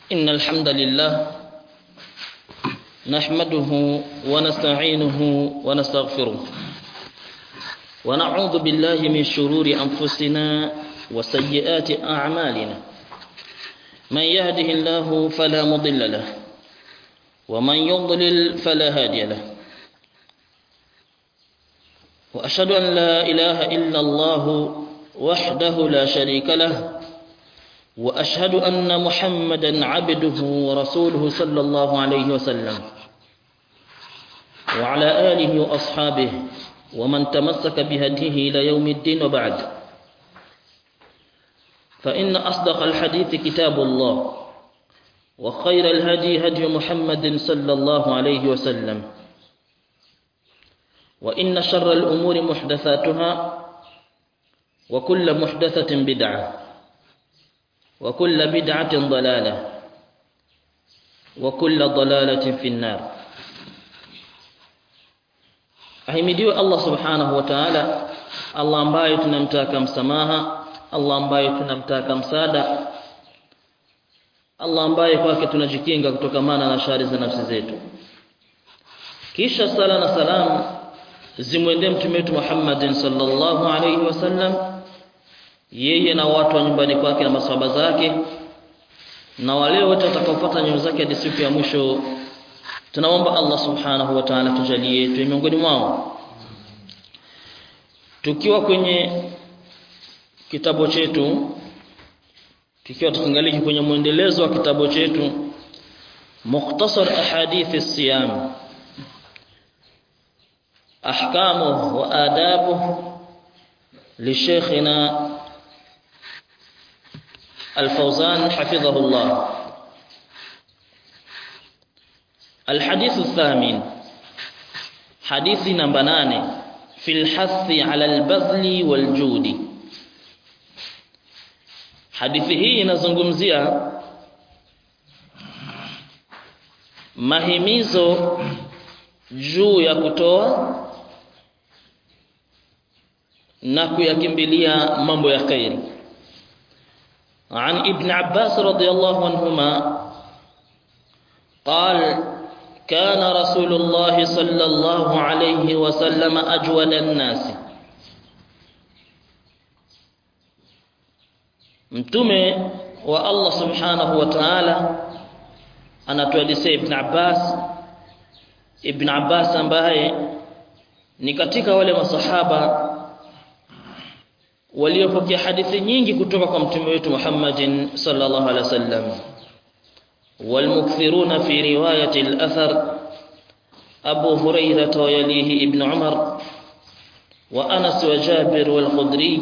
إن الحمد لله نحمده ونستعينه ونستغفره ونعوذ بالله من شرور أنفسنا وسيئات أعمالنا من يهده الله فلا مضل له ومن يضلل فلا هادي له وأشهد أن لا إله إلا الله وحده لا شريك له وأشهد أن محمدا عبده ورسوله صلى الله عليه وسلم وعلى آله وأصحابه ومن تمسك بهديه إلى يوم الدين وبعد فإن أصدق الحديث كتاب الله وخير الهدي هدي محمد صلى الله عليه وسلم وإن شر الأمور محدثاتها وكل محدثة بدعة وكل بدعة ضلالة وكل ضلالة في النار ahimidiwe Allah subhanahu wa ta'ala Allah ambaye tunamtaka msamaha Allah ambaye tunamtaka msaada Allah ambaye kwake tunajikinga kutokamana na shari za nafsi zetu kisha sala na salam zimwendee mtume wetu Muhammadin sallallahu alayhi wasallam yeye na watu wa nyumbani kwake na maswahaba zake na wale wote watakaofuata nyayo zake hadi siku ya mwisho tunaomba Allah subhanahu wa ta'ala tujalie tuwe miongoni mwao tukiwa kwenye kitabu chetu tukiwa tukiangalia kwenye mwendelezo wa kitabu chetu mukhtasar ahadith as-siyam ahkamu wa adabu لشيخنا الفوزان حفظه الله الحديث الثامن حديث نمبر 8 في الحث على البذل والجود hadithi hii inazungumzia mahimizo juu ya kutoa na kuyakimbilia mambo ya khairi عن ابن عباس رضي الله عنهما قال كان رسول الله صلى الله عليه وسلم أجود الناس mtume wa Allah subhanahu wa ta'ala anatuelezea Ibn Abbas Ibn Abbas ambaye ni katika wale masahaba waliopokea hadithi nyingi kutoka kwa mtume wetu Muhammadin sallallahu alaihi wasallam والمكثرون في رواية الأثر أبو هريرة ويليه ابن عمر وأنس وجابر والخدري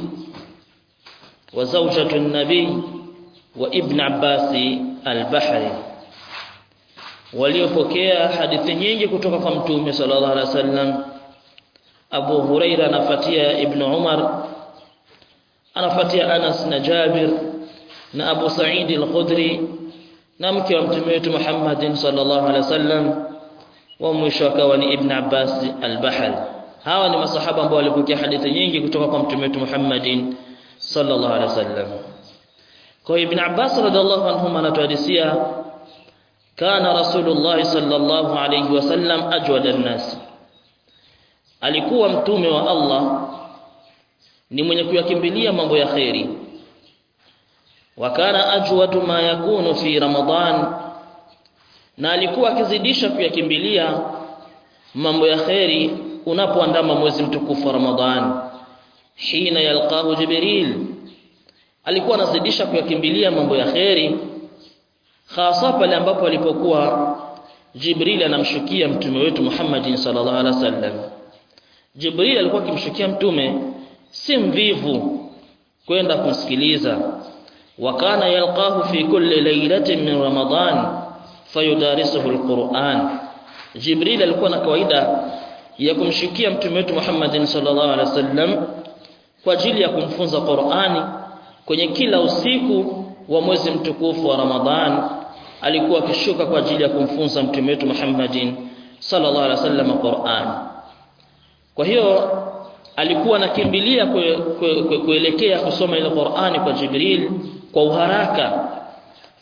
وزوجة النبي وابن عباس البحري waliopokea hadithi nyingi kutoka kwa mtume sallallahu alaihi wasallam Abu Huraira anafuatia Ibn Umar anafuatia Anas na Jabir na Abu Sa'id al-Khudri na mke wa mtume wetu Muhammadin sallallahu alaihi wasallam wa mwisho akawa ni Ibn Abbas al-Bahri hawa ni masahaba ambao walipokea hadithi nyingi kutoka kwa mtume wetu Muhammadin sallallahu alaihi wasallam kwa Ibn Abbas radhiallahu anhuma anatuhadithia kana Rasulullah sallallahu alaihi wasallam ajwada an-nas alikuwa mtume wa Allah ni mwenye kuyakimbilia mambo ya khairi wa kana ajwadu ma yakunu fi ramadan na alikuwa akizidisha kuyakimbilia mambo ya khairi unapoandama mwezi mtukufu wa Ramadhan hina yalqahu jibril alikuwa anazidisha kuyakimbilia mambo ya khairi hasa pale ambapo alipokuwa Jibril anamshukia mtume wetu Muhammadin sallallahu alaihi wasallam Jibril alikuwa akimshukia mtume si mvivu kwenda kumsikiliza wakana yalqahu fi kulli laylatin min ramadan fayudarisuhu alquran Jibril alikuwa na kawaida ya kumshukia mtume wetu Muhammadin sallallahu alaihi wasallam kwa ajili ya kumfunza Qur'ani kwenye kila usiku wa mwezi mtukufu wa Ramadhan alikuwa akishuka kwa ajili ya kumfunza mtume wetu Muhammadin sallallahu alaihi wasallam Qur'an kwa hiyo alikuwa anakimbilia kuelekea kusoma ile Qur'ani kwa Jibril kwa uharaka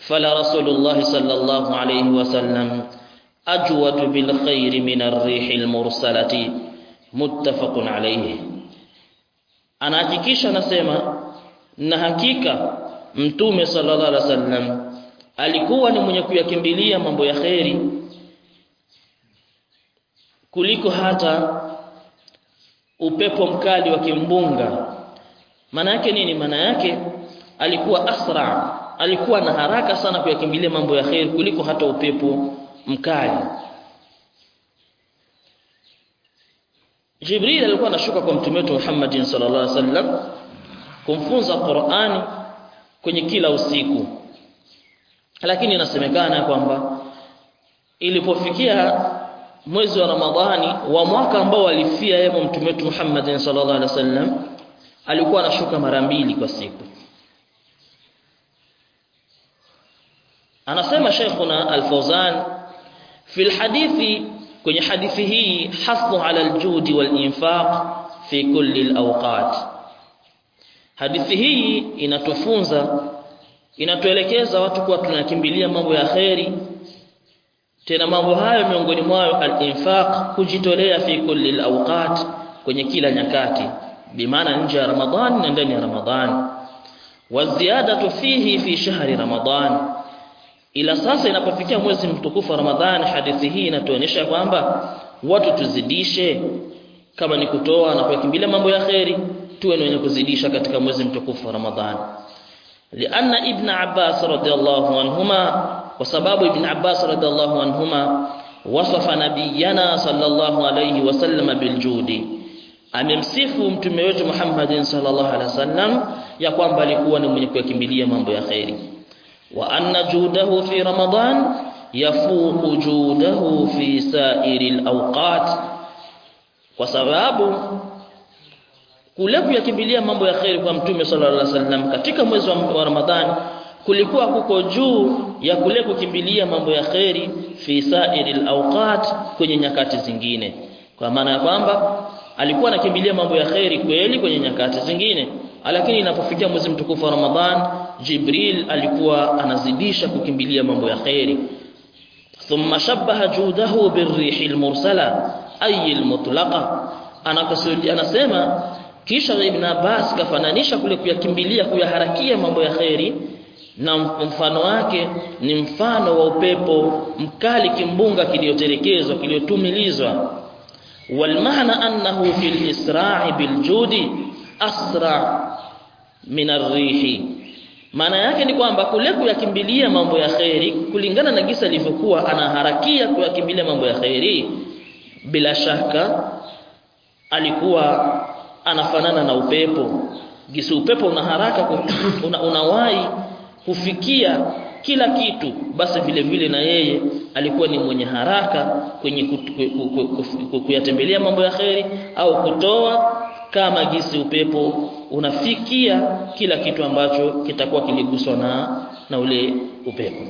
fala rasulullah sallallahu alayhi wasallam ajwad bil khair min ar-rih al-mursalati muttafaqun alayhi anahakikisha anasema na hakika mtume sallallahu alaihi wasallam alikuwa ni mwenye kuyakimbilia mambo ya kheri kuliko hata upepo mkali wa kimbunga maana yake nini maana yake alikuwa asra alikuwa na haraka sana kuyakimbilia mambo ya kheri kuliko hata upepo mkali Jibril alikuwa anashuka kwa mtume wetu Muhammad sallallahu alaihi wasallam kumfunza Qur'ani kwenye kila usiku lakini inasemekana kwamba ilipofikia mwezi wa Ramadhani wa mwaka ambao alifia yeye mtume wetu Muhammad sallallahu alaihi wasallam alikuwa anashuka mara mbili kwa siku anasema Sheikhuna Al-Fawzan fi hadithi kwenye hadithi hii hasbu ala aljudi walinfaq fi kulli alawqat hadithi hii inatufunza inatuelekeza watu kuwa tunakimbilia mambo ya kheri tena mambo hayo miongoni mwayo al-infaq kujitolea fi kulli al-awqat kwenye kila nyakati bimaana nje ya Ramadhani na ndani ya Ramadhani waziyadatu fihi fi shahri Ramadhan ila sasa inapofikia mwezi mtukufu wa Ramadhani hadithi hii inatuonyesha kwamba watu tuzidishe kama ni kutoa na kukimbilia mambo ya kheri tuwe wenye kuzidisha katika mwezi mtukufu wa Ramadhani لأن ابن عباس رضي الله عنهما وسبب ابن عباس رضي الله عنهما وصف نبينا صلى الله عليه وسلم بالجود amemsifu mtume wetu Muhammad sallallahu alaihi wasallam ya kwamba alikuwa ni mwenye kuyakimbilia mambo ya khairi wa anna judahu fi ramadan yafuqu judahu fi sa'iril awqat kwa sababu kule kuyakimbilia mambo ya khairi kwa mtume sallallahu alaihi wasallam katika mwezi wa Ramadhani kulikuwa kuko juu ya kule kukimbilia mambo ya khairi fi sa'iril awqat kwenye nyakati zingine kwa maana ya kwamba alikuwa anakimbilia mambo ya khairi kweli kwenye nyakati zingine lakini inapofikia mwezi mtukufu wa Ramadhan Jibril alikuwa anazidisha kukimbilia mambo ya khairi thumma shabbaha judahu birrihil mursala ay almutlaqa anakasudi anasema kisha Ibn Abbas kafananisha kule kuyakimbilia kuyaharakia mambo ya khairi na mfano wake ni mfano wa upepo mkali kimbunga kiliyotelekezwa kiliyotumilizwa والمعنى أنه في الإسراع بالجود أسرع من الريح maana yake ni kwamba kule kuyakimbilia mambo ya khairi kulingana na gisa alivyokuwa anaharakia kuyakimbilia mambo ya khairi bila shaka alikuwa anafanana na upepo gisi upepo una haraka una, unawahi kufikia kila kitu basi vile vile na yeye alikuwa ni mwenye haraka kwenye kuyatembelea mambo ya kheri au kutoa kama gisi upepo unafikia kila kitu ambacho kitakuwa kiliguswa na na ule upepo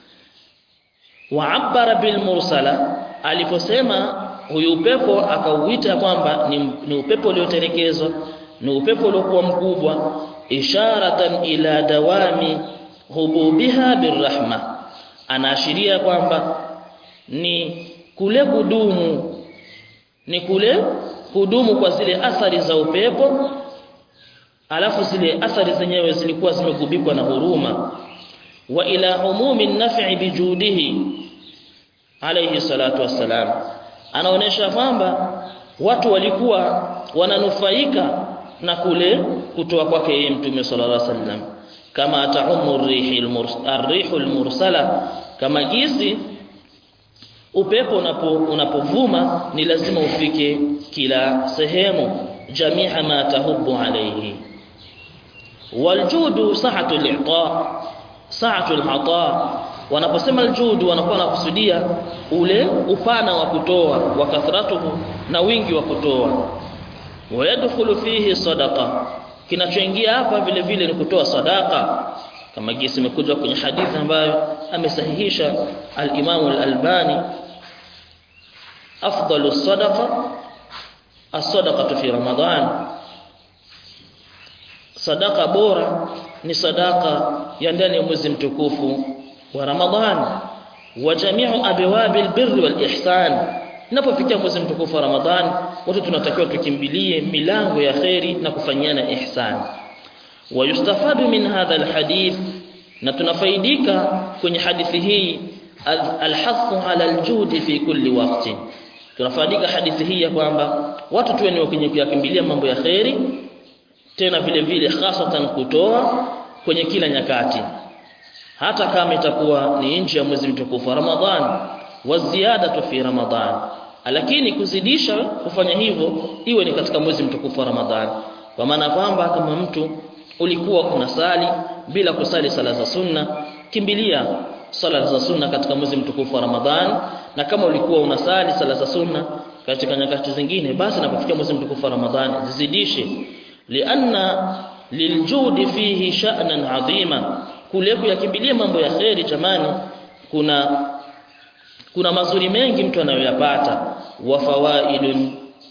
waabara bil mursala aliposema huyu upepo akauita kwamba ni, ni upepo uliotelekezwa ni upepo uliokuwa mkubwa isharatan ila dawami hububiha birrahma anaashiria kwamba ni kule kudumu ni kule kudumu kwa zile athari za upepo alafu zile athari zenyewe zilikuwa zimegubikwa na huruma wa ila umumi naf'i bijudihi alayhi salatu wassalam anaonesha kwamba watu walikuwa wananufaika na kule kutoa kwake yeye mtume sallallahu alaihi wasallam kama taumu rihul mursala kama gisi upepo unapo unapovuma ni lazima ufike kila sehemu jamia ma tahubu alayhi waljudu sa'atu al-i'ta sa'atu al-'ata wanaposema aljudu wanakuwa nakusudia ule upana wa kutoa wa kathratuhu na wingi wa kutoa wayadkhulu fihi sadaqa kinachoingia hapa vile vile ni kutoa sadaka kama gisi imekuja kwenye hadithi ambayo amesahihisha al-Imam al-Albani afdalu sadaqa as-sadaqatu fi Ramadan sadaka bora ni sadaka ya ndani ya mwezi mtukufu wa Ramadhan wa jami'u abwabi albirri wal ihsan inapofikia mwezi mtukufu wa Ramadhan watu tunatakiwa tukimbilie milango ya khairi na kufanyiana ihsan wa yustafadu min hadha alhadith na tunafaidika kwenye hadithi hii alhathu ala aljudi fi kulli waqti tunafaidika hadithi hii ya kwamba watu tuwe ni wenye kuyakimbilia mambo ya khairi tena vile vile hasatan kutoa kwenye kila nyakati hata kama itakuwa ni nje ya mwezi mtukufu wa Ramadhan wa ziyadatu fi Ramadhan lakini kuzidisha kufanya hivyo iwe ni katika mwezi mtukufu wa Ramadhan kwa maana kwamba kama mtu ulikuwa unasali bila kusali sala za sunna kimbilia sala za sunna katika mwezi mtukufu wa Ramadhan na kama ulikuwa unasali sala za sunna katika nyakati zingine basi napofikia mwezi mtukufu wa Ramadhan zizidishe lianna liljudi fihi sha'nan adhima kule kuyakimbilia mambo ya kheri jamani kuna kuna mazuri mengi mtu anayoyapata wa fawaidun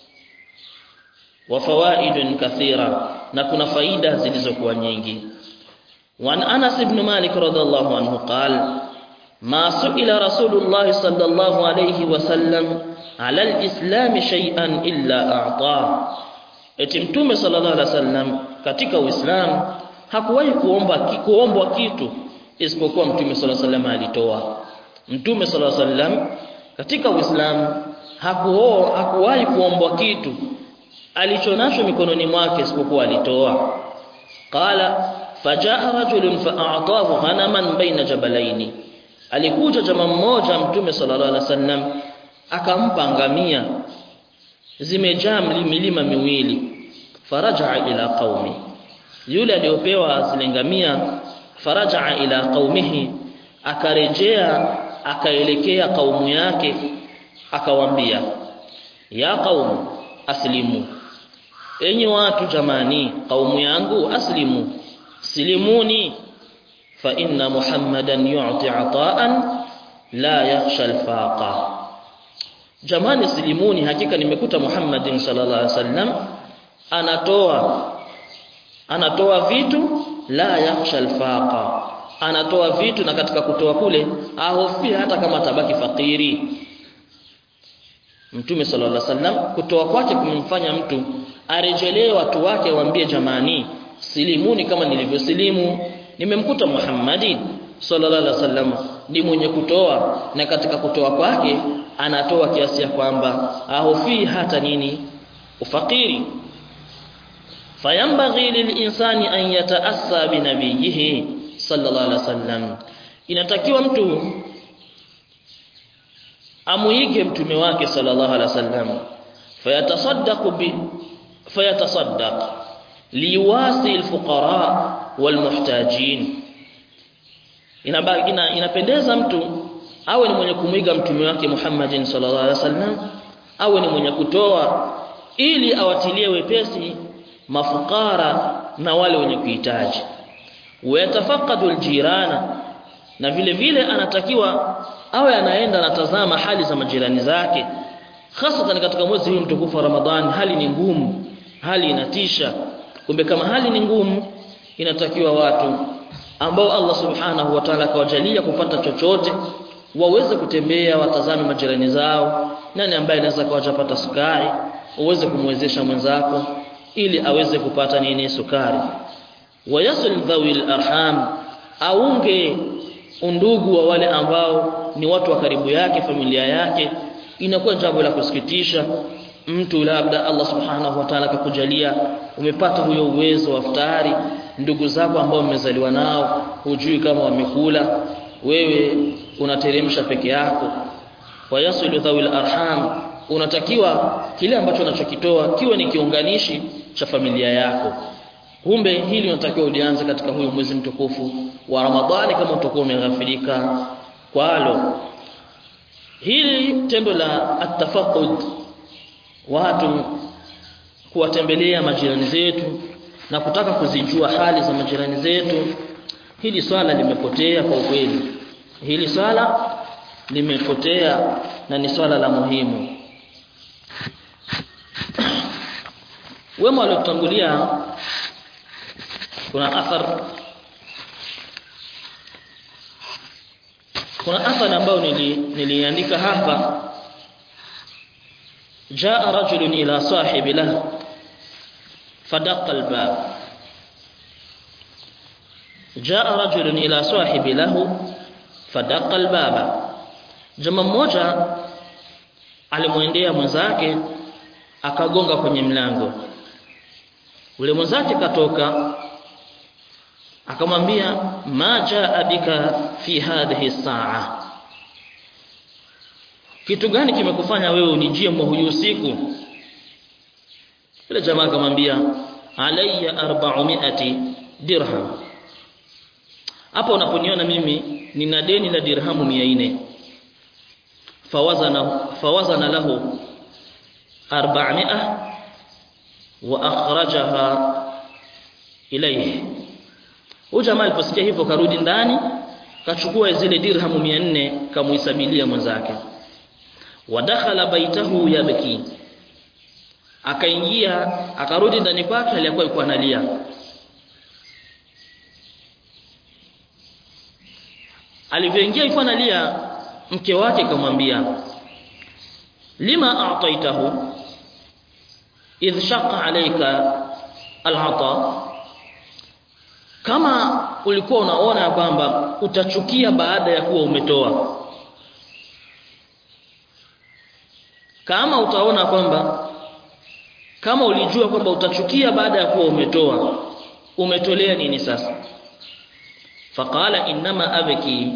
wa fawaidun kathira na kuna faida zilizokuwa nyingi وعن أنس بن مالك رضي الله عنه قال ما سئل رسول الله صلى الله عليه وسلم على الإسلام شيئا إلا أعطاه eti mtume sallallahu alaihi wasallam katika uislamu hakuwahi kuomba kuombwa kitu isipokuwa mtume sallallahu alaihi wasallam alitoa mtume sallallahu alaihi wasallam katika uislamu hakuo hakuwahi kuombwa kitu alichonacho mikononi mwake isipokuwa alitoa qala fajaa rajulun fa'atahu ghanaman baina jabalaini alikuja jamaa mmoja mtume sallallahu alaihi wasallam akampa ngamia zimejaa milima miwili faraja ila qaumi yule aliyopewa zile ngamia faraja ila qaumihi akarejea akaelekea kaumu yake akawambia ya qaumu aslimu enyi watu jamani kaumu yangu aslimu silimuni fa inna muhammadan yu'ti ata'an la yakhsha al-faqa jamani silimuni hakika nimekuta muhammadin sallallahu alaihi wasallam anatoa anatoa vitu la yakhsha al-faqa anatoa vitu na katika kutoa kule ahofia hata kama tabaki fakiri Mtume sallallahu alaihi wasallam kutoa kwake kumemfanya mtu arejelee watu wake waambie jamani silimuni kama nilivyosilimu nimemkuta Muhammadi sallallahu alaihi wasallam ni mwenye kutoa na katika kutoa kwake anatoa kiasi ya kwamba ahofii hata nini ufakiri fayambaghi lilinsani an yataassa binabiyihi sallallahu alaihi wasallam inatakiwa mtu amuige mtume wake sallallahu alaihi wasallam fayatasaddaqu bi fayatasaddaq liwasi alfuqara walmuhtajin inabaki inapendeza mtu awe ni mwenye kumwiga mtume wake Muhammadin sallallahu alaihi wasallam awe ni mwenye kutoa ili awatilie wepesi mafukara na wale wenye kuhitaji wayatafaqadu aljirana na vile vile anatakiwa awe anaenda anatazama hali za majirani zake hasa katika mwezi huu mtukufu wa Ramadhani hali ni ngumu hali inatisha kumbe kama hali ni ngumu inatakiwa watu ambao Allah subhanahu wa ta'ala akawajalia kupata chochote waweze kutembea watazame majirani zao nani ambaye anaweza kawajapata sukari uweze kumwezesha mwenzako ili aweze kupata nini sukari wayasul dhawil arham aunge undugu wa wale ambao ni watu wa karibu yake familia yake inakuwa jambo la kusikitisha mtu labda Allah subhanahu wa ta'ala akakujalia umepata huyo uwezo wa futari ndugu zako ambao mmezaliwa nao hujui kama wamekula wewe unateremsha peke yako wayasilu dhawil arham unatakiwa kile ambacho unachokitoa kiwe ni kiunganishi cha familia yako kumbe hili unatakiwa ulianze katika huyo mwezi mtukufu wa Ramadhani kama utakuwa umeghafilika kwalo hili tendo la atafaqud watu kuwatembelea majirani zetu na kutaka kuzijua hali za majirani zetu hili swala limepotea kwa ukweli hili swala limepotea na ni swala la muhimu wema waliotangulia kuna athar kuna athari ambayo nili, niliandika hapa jaa rajulun ila sahibi lahu fadaqa albab jaa rajulun ila sahibi lahu fadaqa albaba jamaa mmoja alimwendea mwenzake akagonga kwenye mlango ule mwenzake katoka akamwambia ma jaa bika fi hadhihi saa kitu gani kimekufanya wewe unijie mwa huyu usiku yule jamaa akamwambia alayya 400 dirham hapo unaponiona mimi nina deni la dirhamu 400 fawazana fawazana lahu 400 wa akhrajaha ilayhi huyu jamaa aliposikia hivyo karudi ndani kachukua zile dirhamu 400 kamuhisabilia mwenzake wadakhala baitahu yabki akaingia akarudi ndani kwake aliyakuwa yuko analia alivyoingia yuko analia mke wake kamwambia lima a'taitahu idh shaqqa alayka al'ata kama ulikuwa unaona kwamba utachukia baada ya kuwa umetoa kama utaona kwamba kama ulijua kwamba utachukia baada ya kuwa umetoa umetolea nini sasa faqala inma abki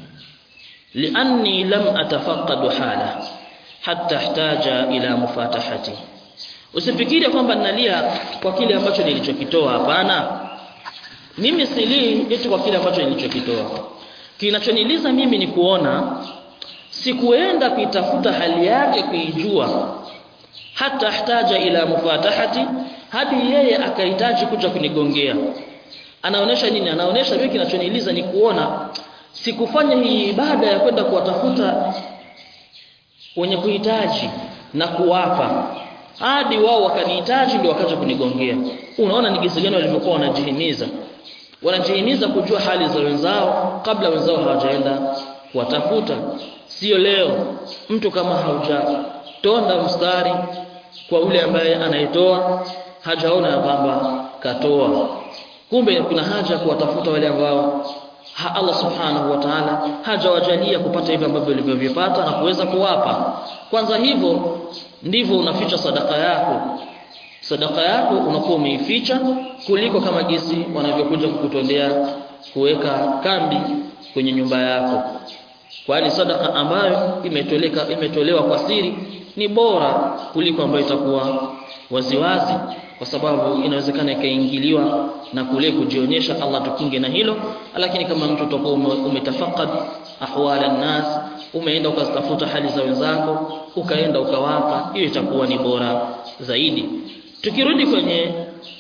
lianni lam atafaqqadu hala hatta ihtaja ila mufatahati usifikiri kwamba ninalia kwa kile ambacho nilichokitoa hapana mimi silii eti kwa kile ambacho nilichokitoa kinachoniliza mimi ni kuona sikuenda kuitafuta hali yake kuijua hata htaja ila mufatahati hadi yeye akahitaji kuja kunigongea anaonesha nini anaonesha mimi kinachoniliza ni kuona sikufanya hii ibada ya kwenda kuwatafuta wenye kuhitaji na kuwapa hadi wao wakanihitaji ndio wakaja kunigongea unaona ni jinsi gani walivyokuwa wanajihimiza wanajihimiza kujua hali za wenzao kabla wenzao hawajaenda kuwatafuta sio leo mtu kama haujatonda mstari kwa ule ambaye anayetoa hajaona ya kwamba katoa kumbe kuna haja kuwatafuta wale ambao ha Allah subhanahu wa ta'ala hajawajalia kupata hivyo ambavyo walivyovipata na kuweza kuwapa kwanza hivyo ndivyo unaficha sadaka yako sadaka yako unakuwa umeificha kuliko kama gisi wanavyokuja kukutondea kuweka kambi kwenye nyumba yako kwani sadaka ambayo imetoleka imetolewa kwa siri ni bora kuliko ambayo itakuwa waziwazi kwa sababu inawezekana ikaingiliwa na kule kujionyesha Allah tukinge na hilo lakini kama mtu utakuwa umetafakad ahwala nas umeenda ukazitafuta hali za wenzako ukaenda ukawapa hiyo itakuwa ni bora zaidi tukirudi kwenye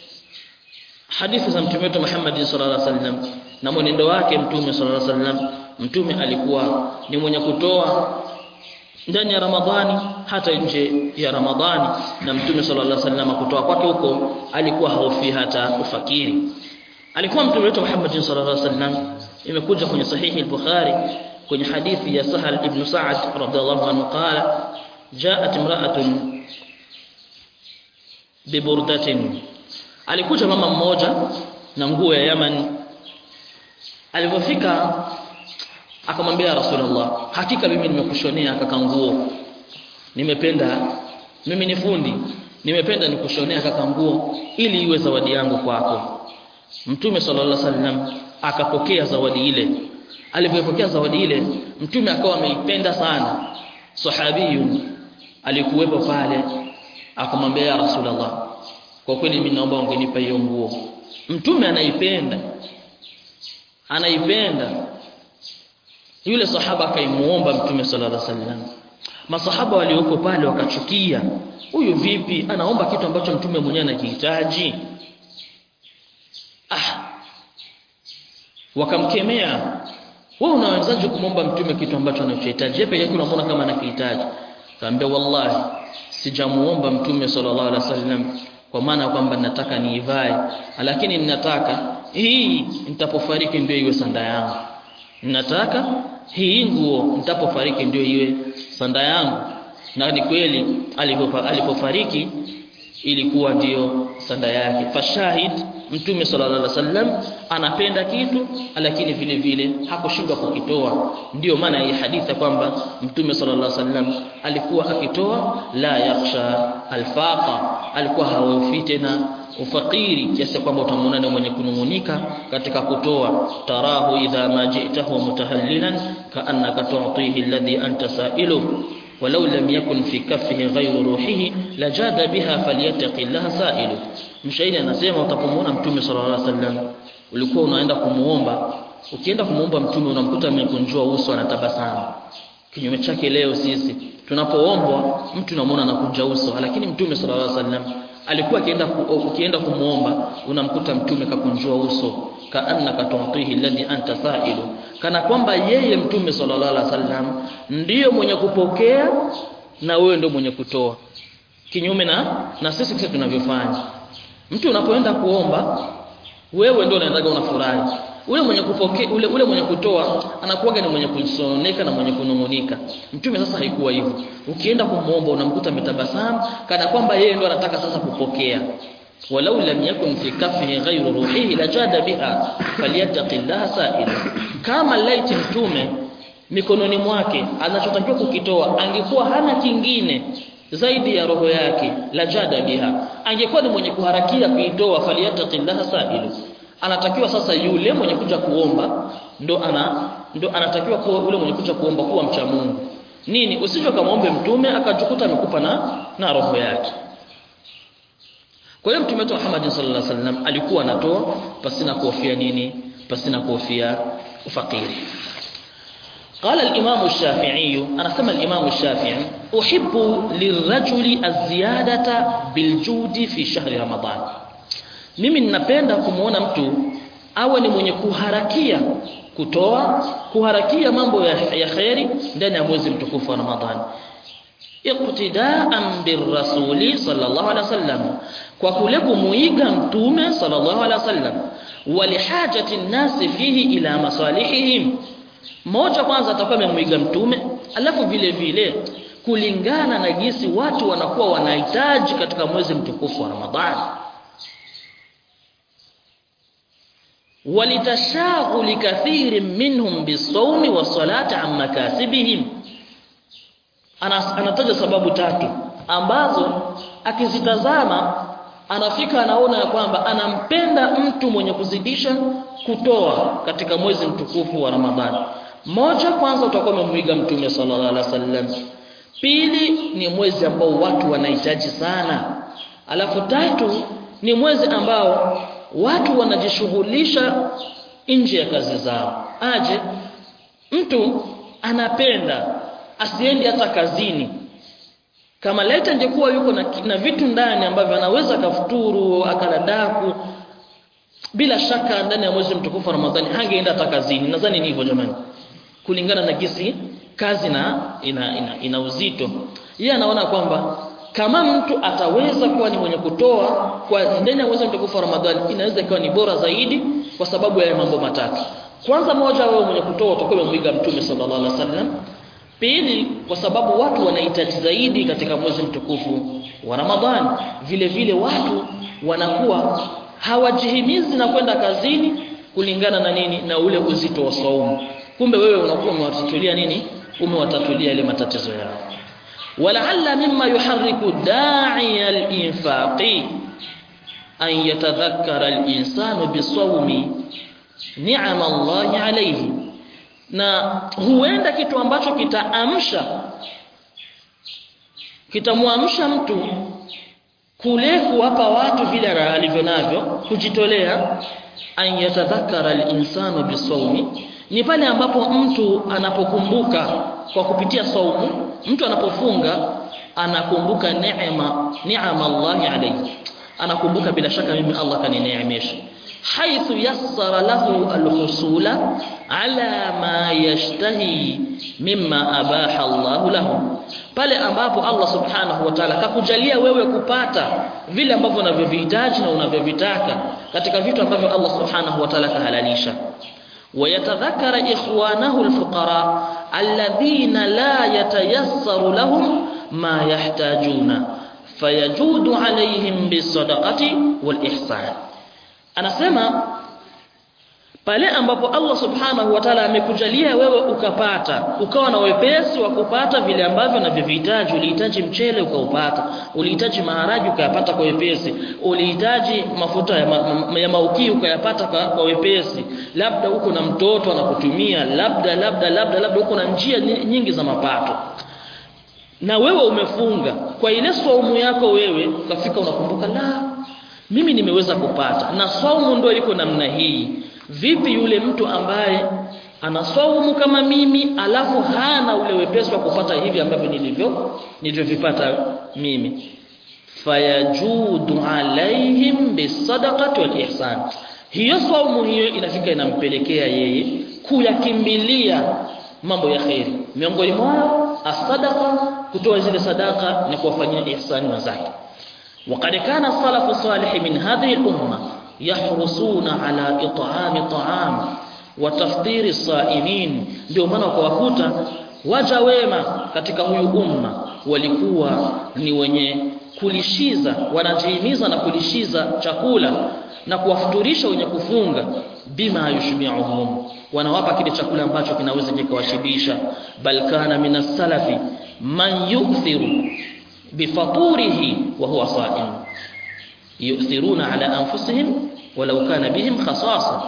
hadithi za mtume wetu Muhammad sallallahu alaihi wasallam na mwenendo wake mtume sallallahu alaihi wasallam mtume alikuwa ni mwenye kutoa ndani ya Ramadhani hata nje ya Ramadhani na mtume sallallahu alaihi wasallam kutoa kwake huko alikuwa haufi hata ufakiri alikuwa mtume wetu Muhammad sallallahu alaihi wasallam imekuja kwenye sahihi al-Bukhari kwenye hadithi ya Sahal ibn Sa'ad radhiallahu anhu qala ja'at imra'atun biburdatin alikuja mama mmoja na nguo ya Yaman alipofika akamwambia Rasulullah hakika mimi nimekushonea kaka nguo nimependa mimi ni fundi nimependa nikushonea kaka nguo ili iwe zawadi yangu kwako Mtume sallallahu alaihi wasallam akapokea zawadi ile alipopokea zawadi ile mtume akawa ameipenda sana sahabiyun alikuwepo pale akamwambia ya Rasulullah kwa kweli mimi naomba ungenipa hiyo nguo mtume anaipenda anaipenda yule sahaba akaimuomba mtume sallallahu alaihi wasallam masahaba walioko pale wakachukia huyu vipi anaomba kitu ambacho mtume mwenyewe anakihitaji ah wakamkemea wewe unawezaje kumwomba mtume kitu ambacho anachohitaji yeye pekee unamwona kama anakihitaji kaambia wallahi sijamuomba mtume sallallahu alaihi wasallam kwa maana kwamba nataka niivae lakini ninataka hii nitapofariki ndio iwe sanda yangu nataka hii nguo nitapofariki ndio iwe sanda yangu na ni kweli alipofariki ilikuwa ndiyo sanda yake fashahid mtume sallallahu alaihi wasallam anapenda kitu lakini vile vile hakushindwa kukitoa ndiyo maana hii hadithi kwamba mtume sallallahu alaihi wasallam alikuwa akitoa la yakhsha alfaqa alikuwa hawafi tena ufakiri kiasi kwamba utamwona ni mwenye kunungunika katika kutoa tarahu idha ma ji'tahu mutahallilan kaannaka tu'tihi alladhi anta sa'iluhu ولو لم يكن في كفه غير روحه لجاد بها فليتق الله سائله mshairi anasema utapomwona mtume sallallahu alaihi wasallam ulikuwa unaenda kumuomba ukienda kumuomba mtume unamkuta amekunjua uso anatabasamu kinyume chake leo sisi tunapoombwa mtu unamwona anakunja uso lakini mtume sallallahu alaihi wasallam alikuwa akienda ukienda kumuomba unamkuta mtume kakunjua uso kaannaka tu'tihi alladhi anta sa'ilu kana kwamba yeye mtume sallallahu alaihi wasallam ndiyo mwenye kupokea na wewe ndio mwenye kutoa kinyume na na sisi sisi tunavyofanya mtu unapoenda kuomba wewe ndio unaendaga unafurahi ule mwenye kupokea ule, ule mwenye kutoa anakuwa ni mwenye kusononeka na mwenye kunungunika mtume sasa haikuwa hivyo ukienda kumuomba unamkuta ametabasamu kana kwamba yeye ndo anataka sasa kupokea walau lam yakun fi kafihi ghayru ruhihi lajada biha falyattaqillaha sa'ila kama laiti mtume mikononi mwake anachotakiwa kukitoa angekuwa hana kingine zaidi ya roho yake lajada biha angekuwa ni mwenye kuharakia kuitoa falyattaqillaha sa'ila anatakiwa sasa yule mwenye kuja kuomba ndo ana ndo anatakiwa kuwa ule mwenye kuja kuomba kuwa mcha Mungu nini usije kamaombe mtume akajukuta amekupa na na roho yake kwa hiyo mtume wetu Muhammad sallallahu alaihi wasallam alikuwa anatoa pasina kuhofia nini pasina kuhofia ufakiri قال الإمام الشافعي أنا سمى الإمام الشافعي أحب للرجل الزيادة بالجود في شهر رمضان mimi ninapenda kumuona mtu awe ni mwenye kuharakia kutoa kuharakia mambo ya, ya khairi ndani ya mwezi mtukufu wa Ramadhani iqtidaan birrasuli sallallahu alaihi wasallam kwa kule kumuiga mtume sallallahu alaihi wasallam walihajati nnasi fihi ila masalihihim moja kwanza atakuwa amemuiga mtume alafu vile vile kulingana na jinsi watu wanakuwa wanahitaji katika mwezi mtukufu wa Ramadhani ولتشاغل كثير منهم بالصوم والصلاة عن مكاسبهم anataja sababu tatu ambazo akizitazama anafika anaona ya kwamba anampenda mtu mwenye kuzidisha kutoa katika mwezi mtukufu wa Ramadhani moja kwanza utakuwa umemwiga mtume sallallahu alaihi wasallam pili ni mwezi ambao watu wanahitaji sana alafu tatu ni mwezi ambao watu wanajishughulisha nje ya kazi zao aje mtu anapenda asiende hata kazini kama leta ingekuwa yuko na, na vitu ndani ambavyo anaweza kafuturu akaladaku bila shaka ndani ya mwezi mtukufu wa Ramadhani hangeenda hata kazini nadhani ni hivyo jamani kulingana na gisi kazi na ina, ina, ina uzito yeye anaona kwamba kama mtu ataweza kuwa ni mwenye kutoa kwa ndani ya mwezi mtukufu wa Ramadhani inaweza ikawa ni bora zaidi kwa sababu ya mambo matatu kwanza moja wewe mwenye kutoa utakuwa umemwiga mtume sallallahu alaihi wasallam pili kwa sababu watu wanahitaji zaidi katika mwezi mtukufu wa Ramadhani vile vile watu wanakuwa hawajihimizi na kwenda kazini kulingana na nini na ule uzito wa saumu kumbe wewe unakuwa umewatatulia nini umewatatulia ile matatizo yao ولعل مما يحرك داعي الإنفاق أن يتذكر الإنسان بالصوم نعم الله عليه na huenda kitu ambacho kitaamsha kitamwamsha mtu kule kuwapa watu vile alivyo navyo kujitolea an yatadhakkara al-insanu bisawmi ni pale ambapo mtu anapokumbuka kwa kupitia saumu mtu anapofunga anakumbuka neema neema Allah alayhi anakumbuka bila shaka mimi Allah kanineemesha haithu yassara lahu alhusula ala ma yashtahi mimma abaha Allah lahu pale ambapo Allah subhanahu wa ta'ala kakujalia wewe kupata vile ambavyo unavyovihitaji na unavyovitaka katika vitu ambavyo Allah subhanahu wa ta'ala kahalalisha ويتذكر إخوانه الفقراء الذين لا يتيسر لهم ما يحتاجون فيجود عليهم بالصدقة والإحسان أنا سمع pale ambapo Allah subhanahu wa ta'ala amekujalia wewe ukapata ukawa na wepesi wa kupata vile ambavyo unavyohitaji ulihitaji mchele ukaupata ulihitaji maharagi ukayapata kwa wepesi ulihitaji mafuta ya, ma, ya mauki ukayapata kwa, kwa wepesi labda uko na mtoto anakutumia labda labda labda labda uko na njia nyingi za mapato na wewe umefunga kwa ile saumu yako wewe ukafika unakumbuka la mimi nimeweza kupata na saumu ndio iko namna hii vipi yule mtu ambaye anasaumu kama mimi alafu hana ule wepesi wa kupata hivi ambavyo nilivyo nilivyovipata mimi fayajudu alaihim bisadaqati wal ihsan hiyo saumu hiyo inafika inampelekea yeye kuyakimbilia mambo ya kheri miongoni mwao asadaqa kutoa zile sadaka na kuwafanyia ihsani wenzake وقد كان السلف الصالح من هذه الأمة يحرصون على إطعام طعام وتفطير الصائمين ndio maana ukawakuta waja wema katika huyu umma walikuwa ni wenye kulishiza wanajihimiza na kulishiza chakula na kuwafuturisha wenye kufunga bima yushbi'uhum wanawapa kile chakula ambacho kinaweza kikawashibisha bal kana minas salafi man yukthiru bifaturihi wa huwa sa'im yu'thiruna ala anfusihim walau kana bihim khasasa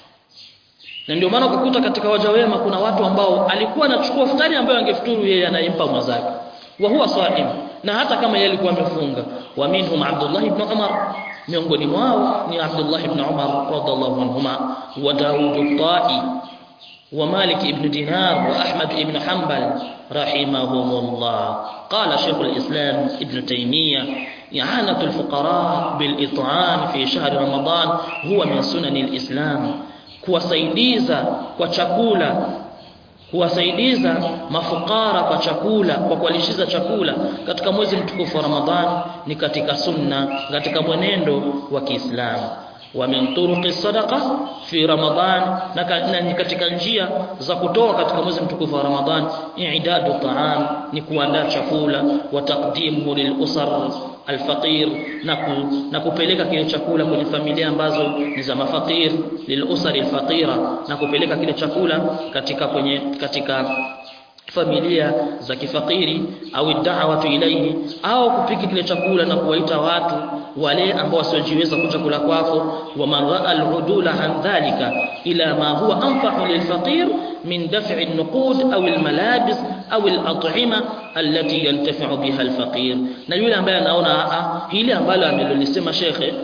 na ndio maana ukukuta katika waja wema kuna watu ambao alikuwa anachukua futari ambayo angefuturu yeye anaimpa mwenzake wa huwa sa'im na hata kama yeye alikuwa amefunga wa minhum Abdullah ibn Umar miongoni mwao ni Abdullah ibn Umar radhiallahu anhuma wa Daud al-Ta'i wa Malik ibn Dinar wa Ahmad ibn Hanbal rahimahumullah قال شيخ الإسلام ابن تيمية إعانة الفقراء بالإطعام في شهر رمضان هو من سنن الإسلام kuwasaidiza kwa chakula kuwasaidiza mafukara kwa chakula kwa kuwalishiza chakula katika mwezi mtukufu wa Ramadhan ni katika sunna katika mwenendo wa Kiislamu wa min turuqi sadaqa fi Ramadhan na katika njia za kutoa katika mwezi mtukufu wa Ramadhan i'dadu ta'am ni kuandaa chakula wa taqdimuhu lil usar alfaqir na, ku, na kupeleka kile chakula kwenye familia ambazo ni za mafakir lilusari alfaqira na kupeleka kile chakula katika kwenye katika familia za kifakiri au da'watu ilayhi au kupika kile chakula na kuwaita watu wale ambao wasiojiweza kuja kula kwako wa man ra'a al-udula an dhalika ila ma huwa anfa'u lilfaqir min daf'i an-nuqud au al-malabis au al-at'ima allati yantafi'u biha al-faqir na yule ambaye anaona a hili ambalo amelolisema shekhe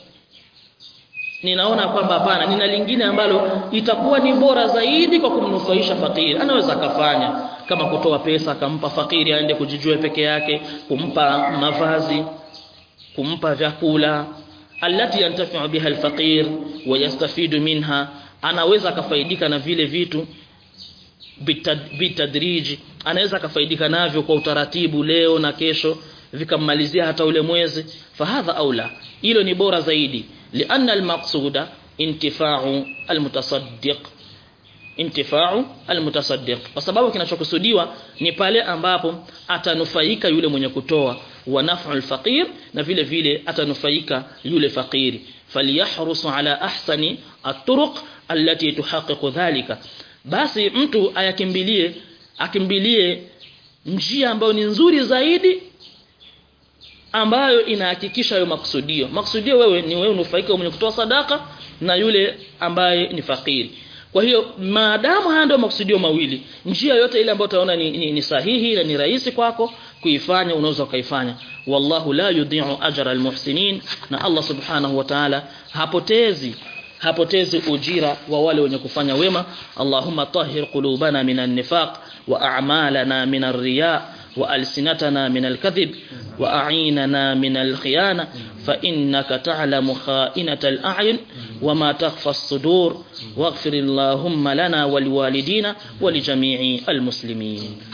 ninaona kwamba hapana nina lingine ambalo itakuwa ni bora zaidi kwa kumnufaisha fakiri anaweza akafanya kama kutoa pesa akampa fakiri aende kujijua peke yake kumpa mavazi kumpa vyakula allati yantafi'u biha alfaqir wa yastafidu minha anaweza akafaidika na vile vitu bitadriji anaweza akafaidika navyo kwa utaratibu leo na kesho vikammalizia hata ule mwezi fahadha aula hilo ni bora zaidi lianna almaqsuda intifa'u almutasaddiq intifa'u almutasaddiq kwa sababu kinachokusudiwa ni pale ambapo atanufaika yule mwenye kutoa wa naf'u alfaqir na vile vile atanufaika yule fakiri falyahrusu ala ahsani at-turuq allati tuhaqiqu dhalika basi mtu ayakimbilie akimbilie njia ambayo ni nzuri zaidi ambayo inahakikisha hayo makusudio makusudio wewe ni wewe unufaika mwenye kutoa sadaka na yule ambaye ni fakiri kwa hiyo maadamu haya ndio makusudio mawili njia yote ile ambayo utaona ni, ni, ni sahihi na ni rahisi kwako kuifanya unaweza ukaifanya wallahu la yudhi'u ajra almuhsinin na Allah subhanahu wa ta'ala hapotezi hapotezi ujira wa wale wenye kufanya wema Allahumma tahhir qulubana minan nifaq wa a'malana minar riya وألسنتنا من الكذب وأعيننا من الخيانة فإنك تعلم خائنة الأعين وما تخفى الصدور واغفر اللهم لنا ولوالدينا ولجميع المسلمين